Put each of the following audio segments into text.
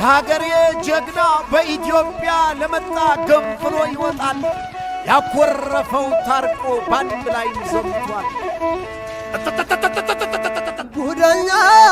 የሀገሬ ጀግና በኢትዮጵያ ለመጣ ገንፍሎ ይወጣል። ያኮረፈው ታርቆ ባንድ ላይ ዘምቷል። ጉደኛ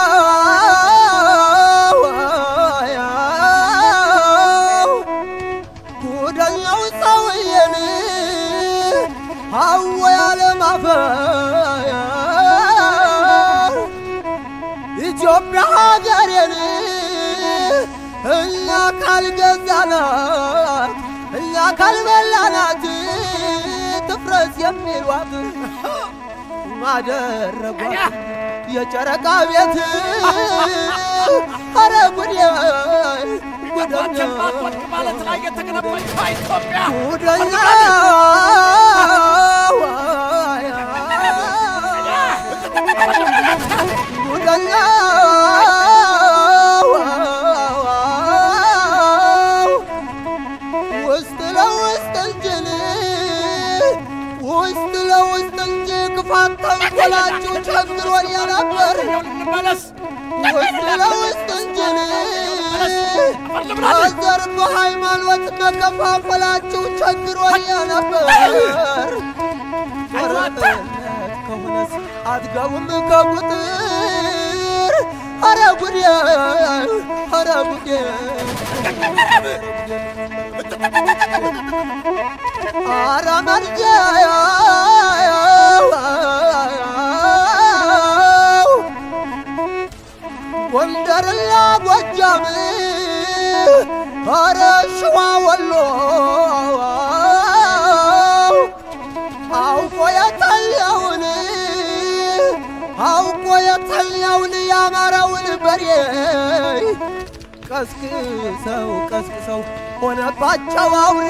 ጉደኛው ሰውዬን አወ ያለማፈር ኢትዮጵያ ሀገሬን እኛ ካልገዛናት እኛ ካልበላናት ትፍረስ የሚሏት ማደረጓት የጨረቃ ቤት አረ ጉዴ ጉደኛ ማለት ላይ የተገነባች ኢትዮጵያ ጉደኛ ጉደኛ ውስጥ ለውስጥ እንጅል ውስጥ ለውስጥ እንጂ ክፋት ተንኮላችሁ ቸግሮን ነበር እንመለስ ውስጥ ለውስጥ እንጅል በዘር በሃይማኖት መከፋፈላችሁ ቸግሮን ነበር ጦርነት ከሆነስ አትገቡም ከቁጥር አረ ጉዴ አረ ጉዴ አረ መርጃ ጎንደርና ጎጃም አረ ሸዋ ወሎ አውቆ የተለውን አውቆ የተለውን ያማረውን በሬ ቀስቅሰው ቀስቅሰው ሆነባቸው አውሬ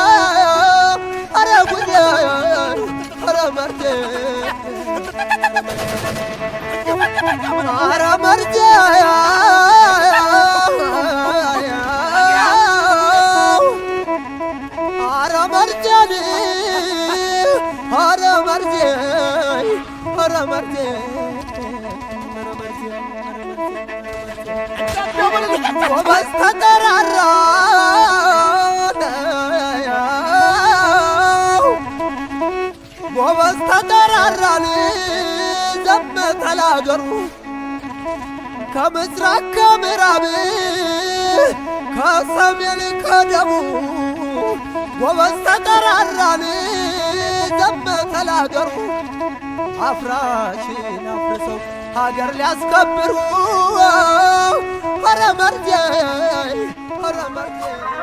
አረ ጉዴ አረ መርቴ አረ መርቴ አረ መርቴን አረ መርቴ አረ መርቴ ጎበዝ ተጠራራ ጎበዝ ተጠራራን ዘመተ ለአገሩ ከምስራቅ ከምዕራብ ከሰሜን ከደቡብ ጎበዝ ተጠራራን ዘመተ ለአገሩ አፍራሽን አፍርሰው ሀገር ሊያስከብሩ ኧረ መርቴ ኧረ መርቴ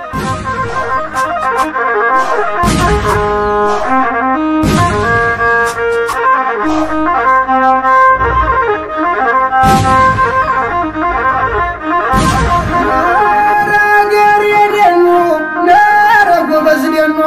ነገር የደኑ ነረ ጎበዝ ደኑ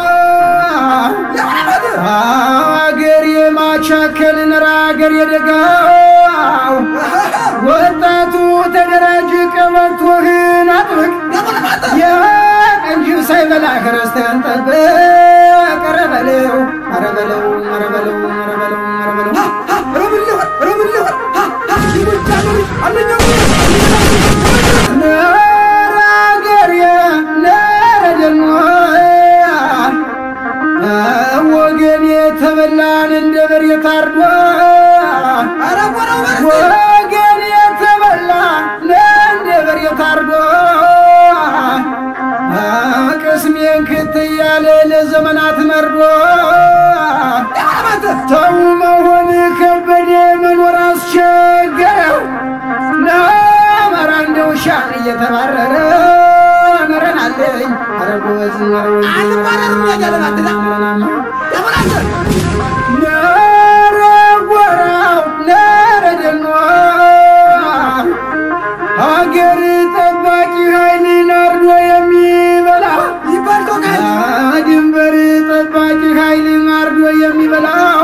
አገር የማቻከል ነራ አገር የደጋው ወጣቱ ተደራጅ ቀበቶህን አጥብቅ የቀንጅብ ሳይበላ ክርስቲያን ጠብቅ ኧረ በለው ኧረ በለው ኧረ በለው ኧረ በለው ኧረ በለው ነረ አገር ነረ ደኑ ወገን የተበላን እንደ በሬ ታርዶ ወገን የተበላ እንደ በሬ ታርዶ ቅስሜን ክት እያለ ለዘመናት መርዶ ተው መሆን ከበደ መኖር አስቸገረው ነመራ እንደ ውሻ እየተባረረ መረናለኝ ኧረ ጎበዝ ኧረ ነረ ጎራው ነረ ደኗ ሀገር ጠባቂ ኃይልን አርዶ የሚበላ ድንበር ጠባቂ ኃይልን አርዶ የሚበላ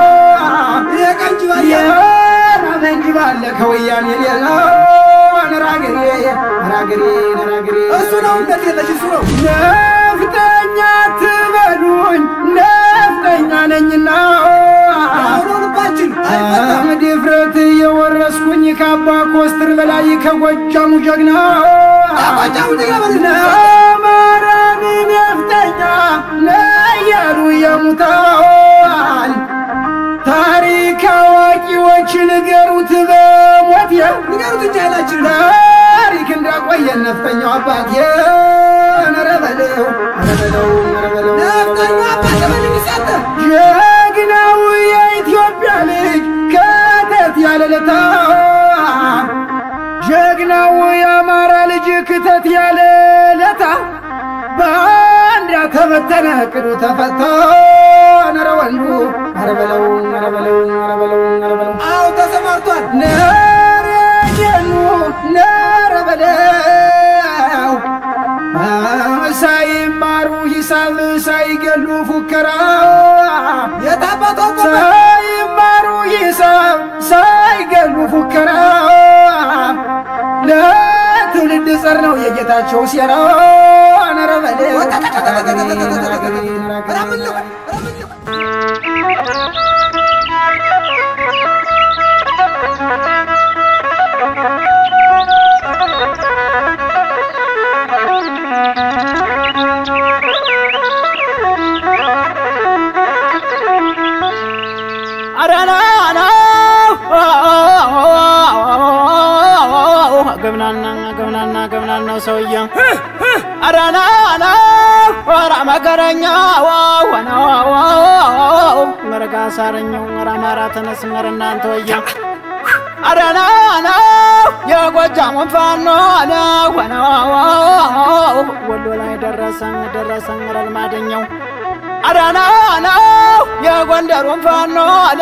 የራመንጅ ባለ ከወያኔ ሌላ ነራገሬ ነራገሬ ነራገሬ እሱ ነው እንደት የለሽ እሱ ነው ነፍጠኛ ትበሉኝ ነፍጠኛ ነኝና ድፍረት የወረስኩኝ ከአባ ኮስትር በላይ ከጎጃሙ ጀግና ከጎጃሙ ጀግና በል። ለማርያም ነፍጠኛ ለያሉ የሙታል ታሪክ አዋቂዎች ንገሩት በሞት ንገሩት እንጂ ኃይላችን ታሪክ እንዳቆየን ነፍጠኛው አባት ኧረ በለው ኧረ በለው ኧረ በለው ነፍጠኛ አባት በል ሚሰጥ ጀግናው የኢትዮጵያ ልጅ ከተት ያለለታ ጀግናው የአማራ ልጅ ክተት ያለለታ በአንድ ተበተነ ቅዱ ተፈታ ነረ ወንዱ ኧረ በለው ኧረ በለው ኧረ በለው ኧረ በለው አዎ ተሰማርቷል ነረ ጀኑ ነረ በለው ሳይማሩ ሂሳብ ሳይገሉ ፉከራ የታባቶ ሳይማሩ ሂሳብ ሳይገሉ ፉከራ ለትውልድ ጸር ነው የጌታቸው ሴራ ነረ በለው አረና ገብናና ገብናና ገብናና ሰውዬ አረና ወራ መከረኛ ወና መረጋ ሳረኛው ወራ አማራ ተነስ መረ እናንተ ወየ አረና የጎጃሙን ፋኖ ወና ወሎ ላይ ደረሰን ደረሰን ረልማደኛው አዳና ነው የጎንደሩን ፋኖ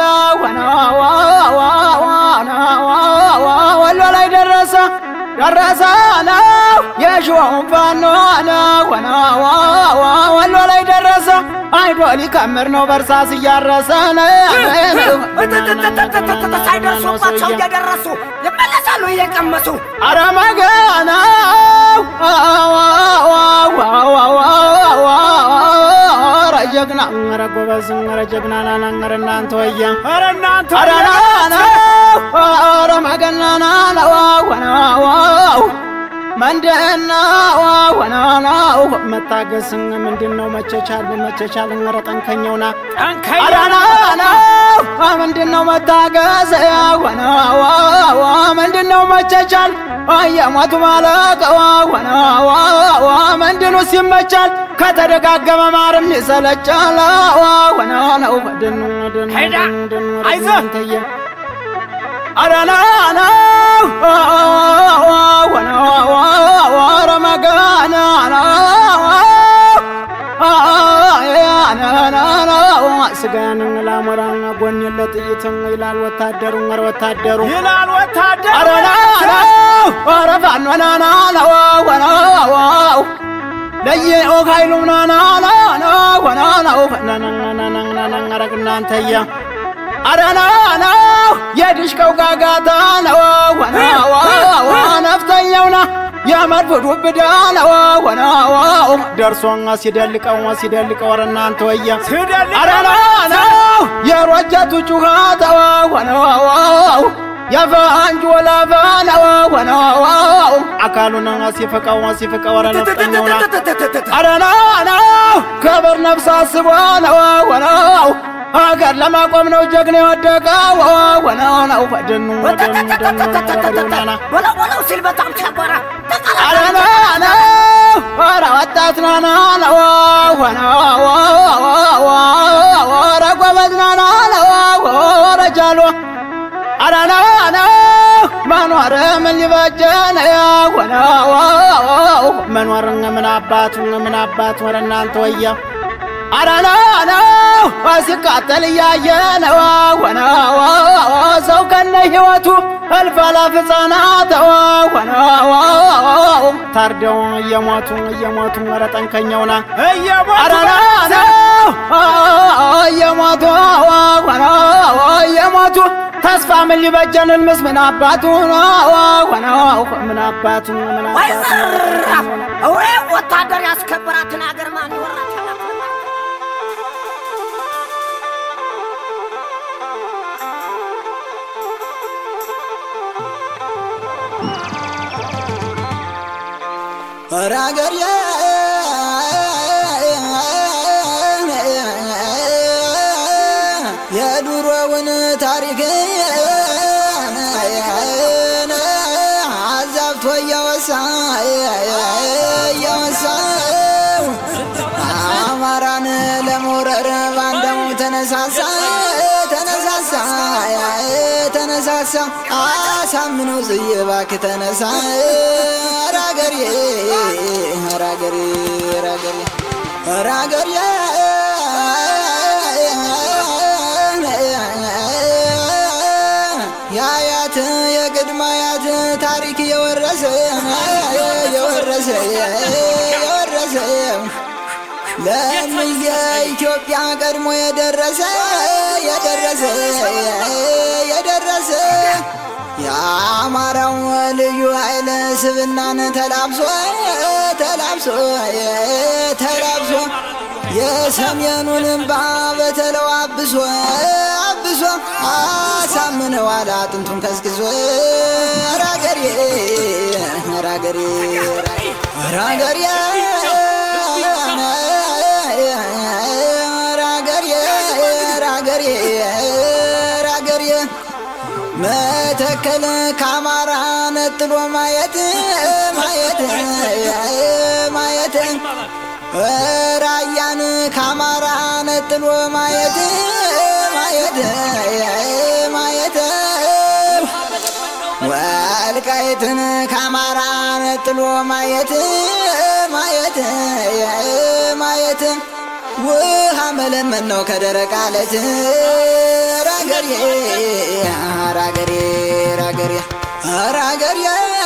ወሎ ላይ ደረሰ ደረሰ ነው የሸዋውን ፋኖ ወሎ ላይ ደረሰ አይዶ ሊከምር ነው በርሳስ እያረሰ ሳይደርሱባቸው እየደረሱ ይመለሳሉ እየቀመሱ አረመገና ኧረ ጀግና ኧረ ጎበዝ ኧረ ጀግና ናና ኧረ እናንተ ወያ ኧረ እናንተ ኧረ ናና ኧረ መገናና ወናዋው ምንድና ወናናው መታገስ ምንድን ነው መቸቻል መቸቻል ኧረ ጠንከኛውና ኧረ ናና ምንድን ነው መታገስ ወናዋው ምንድን ነው መቸቻል የሞቱ ማለቅ ወናዋው ምንድኑ ሲመቻል ከተደጋገመ ማርም ይሰለቻል ወናነው ድኑ ድኑ ሄዳ፣ ድኑ አይዞህ። ተየ አረናና ረመጋና ስጋን ላሞራ ጎን ለጥይት ይላል ወታደሩ ኧረ ወታደሩ ይላል ወታደር አረናና ኧረ ፋኖናና ወናው ለየኦ ኃይሉ ናናና ወናናው ፈናናናናናናረግ እናንተያ አረናና የድሽቀው ጋጋታ ነው ወናዋ ነፍተኛውና የመድፍ ዱብዳ ነው ወናዋ ደርሶ ሲደልቀው ሲደልቀው ኧረ እናንተ ወያ አረናና የሮጀቱ ጩኸት ወናዋው የፈንጅ ወላፈ ነው ወናዋው አካሉን ሲፍቀው ሲፍቀው ኧረ ነፍጠኛውና አረናና ክብር ነፍስ አስቦ ነው ወናው ሀገር ለማቆም ነው ጀግና የወደቀው ወናው ነው ፈድኑ ደኑና በለው በለው ሲል በጣም ቸገረ አረናና ኧረ ወጣት ናና ነው ኧረ ጎበዝ ናና ነው ኧረ ጃሎ አረናና መኖር ምን ሊበጀን ወናው መኖር ምን አባቱ ምን አባቱ ወረ እናንተ ወያ አረናና ሲቃጠል እያየ ነው ወናው ሰው ከነ ሕይወቱ እልፍ አላፍ ሕፃናት ወናው ታርደው እየሞቱ እየሞቱ ወረ ጠንከኛውና አረናና እየሞቱ ወናው እየሞቱ ተስፋ ምን ሊበጀን ልምስ ምን አባቱ ወናው ምን አባቱ ምን ወይ አባቱ ዘራፍ ወይ ወታደር ያስከበራትን አገር ማን ይወራታል? ራገር የዱሮውን ታሪክ አዛብቶ እያወሳ እያወሳው አማራን ለመውረር ባንደሙ ተነሳሳ ተነሳሳ ተነሳሳ አሳምነው ጽዬ እባክህ ተነሳ ራገሬ ራገሬ ራገሬ ራገሬ የአያት የቅድመ አያት ታሪክ የወረሰ የወረሰ የወረሰ ለምየ ኢትዮጵያ ቀድሞ የደረሰ የደረሰ የደረሰ የአማራው ልዩ ኃይል ስብናን ተላብሶ ተላብሶ ተላብሶ የሰሜኑን እምባ በተለው አብሶ አብሶ አሳምነዋል አጥንቱን ከስክሶ ራገሬ ራገሬ ራገሬ ራገሬ ራገሬ ራገሬ መተከል ከአማራ ነጥሎ ማየት ማየት ማየት ራያን ከአማራ ነጥሎ ማየት ማየት ማየት ወልቃይትን ከአማራ ነጥሎ ማየት ማየት ማየት ውሃ መለመን ነው ከደረቅ አለት ራገሬ ራገሬ ራገሬ ራገሬ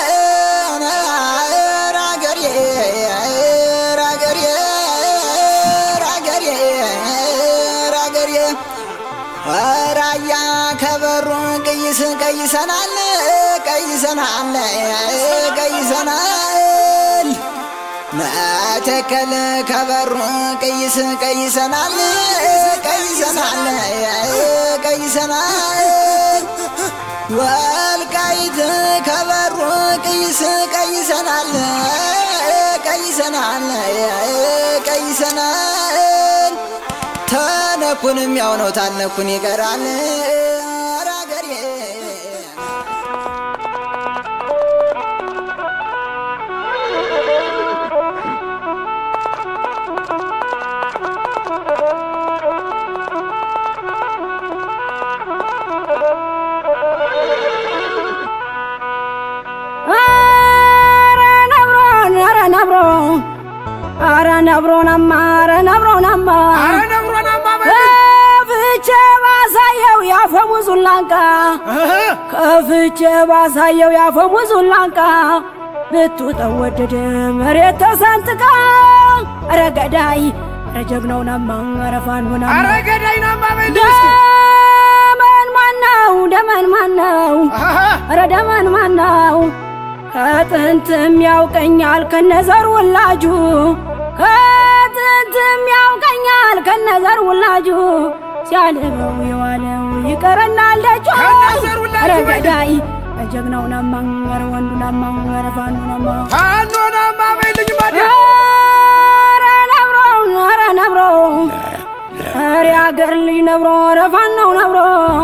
ራገሬ ራገሬ ራገሬ ራገሬ ራያ ከበሩ ቀይስ ቀይሰናል ቀይሰናል ቀይሰናል መተከል ከበሩ ቀይስ ቀይሰናል ቀይሰናል ቀይሰናል ወልቃይት ከበሩ ቀይስ ቀይሰናል ቀይሰናል ቀይሰናል ተነኩንም ያው ነው ታልነኩን ይቀራል ራገሬ አረ ነብሮናማ አረ ነብሮናማ አረ ነብሮናማ ከፍቼ ባሳየው ያፈሙዙን ላንቃ ከፍቼ ባሳየው ያፈሙዙን ላንቃ ብትውጠው ወደደ መሬት ተሰንጥቃ አረ ገዳይ አረ ጀግናው ናማ አረ ፋኖ ናማ አረ ገዳይ ናማ በልስ ደመን ማነው ደመን ማነው አረ ደመን ማነው ከጥንትም ያውቀኛል ከነዘር ወላጁ ከጥንትም ያውቀኛል ከነዘር ወላጁ ሲያልበው የዋለው ይቀረናል ደጁ ከነዘር ወላጁ ኧረ በል። ገዳይ ጀግናው ናማ ኧረ ወንዱ ናማ ኧረ ፋኑ ናማ ፋኖ ናማ በልኝ ማዲያ ኧረ ነብሮ ኧረ ነብሮ ኧረ አገር ልጅ ነብሮ ኧረ ፋናው ነብሮ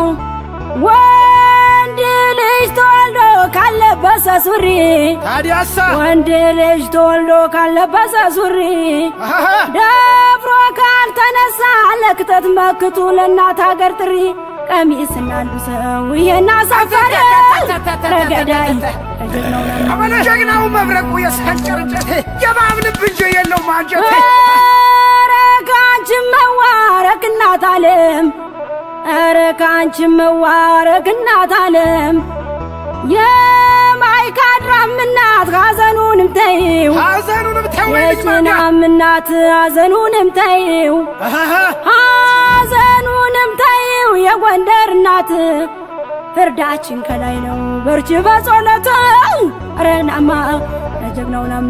ወንድ ልጅ ተወልዶ ካለበሰ ሱሪ ታዲያሳ ወንድ ልጅ ተወልዶ ካለበሰ ሱሪ ደፍሮ ካልተነሳ ለክተት መክቱ ለእናት ሀገር ጥሪ ቀሚስና ልብሰው ይሄን አሳፈረ ረገዳይ ጀግናው አበለ ጀግናው መብረቁ የሳንጨር እንጨት የባብ ልብ እንጂ የለውም አንጀት ኧረ ከአንቺ መዋረክ እናት አለም ኧረ ከአንቺ መዋረክ እናት አለም የማይካድራም እናት ሐዘኑንም ተይው ሐዘኑንም ተወልጅ ማዲያ የጭናም እናት ሐዘኑንም ተይው ሐዘኑንም ተይው የጎንደር እናት ፍርዳችን ከላይ ነው በርቺ በጸሎት ኧረ ናማ ለጀግናው ናማ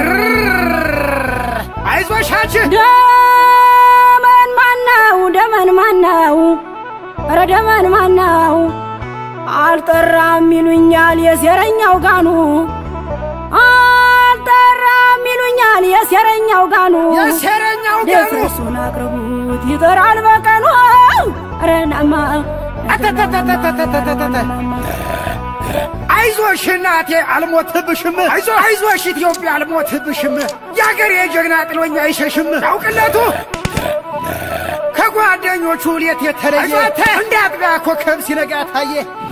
አይዞሻች ደመን ማነው ደመን ማነው ኧረ ደመን ማነው አልጠራም ይሉኛል የሴረኛው ጋኑ አልጠራም ይለኛል የሴረኛው ጋኑ የሴረኛው ገሩ ድፍርሱን አቅርቡት ይጠራል በቀኑ ረናማ አተተተተተተተተተ አይዞሽ እናቴ አልሞትብሽም፣ አይዞ አይዞሽ ኢትዮጵያ አልሞትብሽም። የአገሬ ጀግና ጥሎኛ አይሸሽም። ያውቅለቱ ከጓደኞቹ ሌት የተለየ እንደ አጥቢያ ኮከብ ሲነጋ ታየ።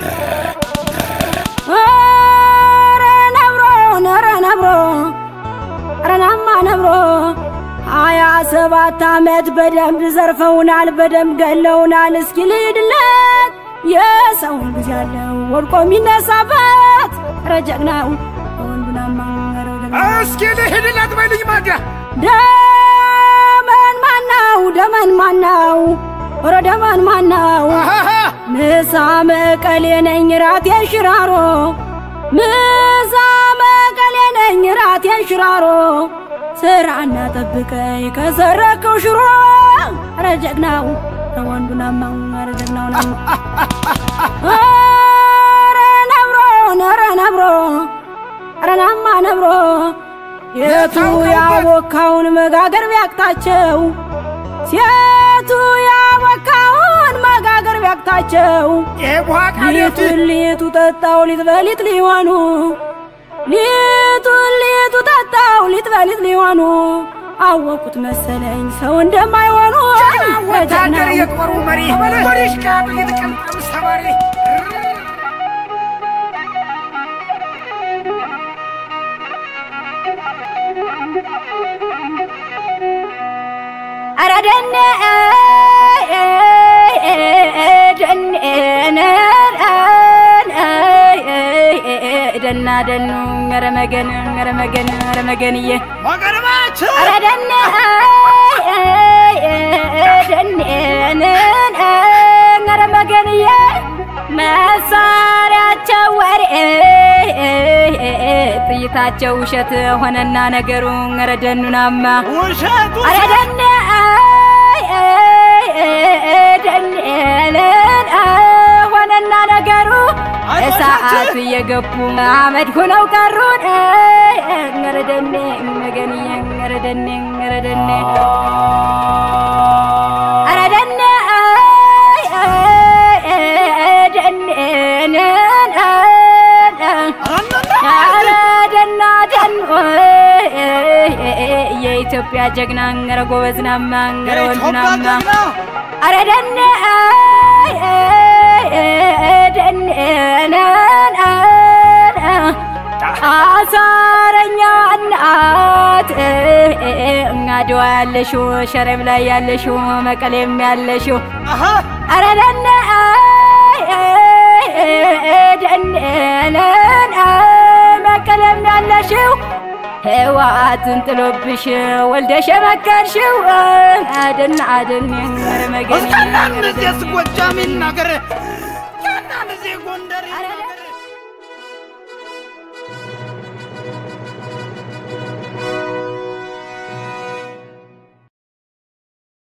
ኧረ ነብሮ ኧረ ነብሮ ኧረ ናማ ነብሮ ሀያ ሰባት ዓመት በደንብ ዘርፈውናል፣ በደንብ ገለውናል። እስኪ ልሂድለት የሰውን ጊዜ ያለው ወድቆ የሚነሳበት ኧረ ጀግናው ወንዱናማ ኧረ ጀግናው እስኪ ልሂድለት በልኝ ማዳ ደመን ማናው ደመን ማናው ኧረ ደመን ማናው አሃሃ ምሳ መቀሌ ነኝ ራቴን ሽራሮ ምሳ መቀሌ ነኝ ራቴን ሽራሮ ስራና ጠብቀኝ ከሰረከው ሽሮ ኧረ ጀግናው ኧረ ወንዱናማ ኧረ ጀግናው ናማ ኧረ ነብሮ ኧረ ነብሮ ኧረ ናማ ነብሮ የቱ ያቦካውን መጋገር ቢያቅታቸው ሴቱ ያቦካውን መጋገር ቢያቅታቸው ይሄ ቡሃቃ ቤት ሊጡን ሊጡ ጠጣው ሊጥ በሊጥ ሊሆኑ ሊጡን ሊጡ ጠጣው ሊጥ በሊጥ ሊሆኑ አወቁት መሰለኝ ሰው እንደማይሆኑ ወታደር የጦሩ መሪ ወዲሽ ቃጡ የተቀምጠም ሰባሪ ኧረ ደኔ ደና ደኑ ኧረ መገን ኧረ መገን ኧረ መገንዬ ወገርባችን ኧረ ደኔ ደኔን ኧረ መገንዬ መሳሪያቸው ወሬ ጥይታቸው ውሸት ሆነና ነገሩ ኧረ ደኑናማ ውሸቱ ኧረ ደኔ ደኔን ሆነና ነገሩ እሳቱ እየገቡ አመድ ሆነው ቀሩን ኧረ ደኔ መገንዬ ኧረ ደኔ ኧረ ደኔ ኧረ ደኔ ደኔን ኧረ ደና ደኑ የኢትዮጵያ ጀግና ኧረ ጎበዝናማ ኧረ ወንዱናማ ኧረ ደኔ ደኔን አሳረኛ እናት አድዋ ያለሽው ሸረም ላይ ያለሽው መቀሌም ያለሽው ኧረ ደኔ ደኔን መቀሌም ያለሽው ህዋትን ጥሎብሽ ወልደሽ የመከርሽው አደና አደን ኧረ መገን እስከናን እዚህ ጎጃም ይናገር እስከናን እዚህ ጎንደር ኧረ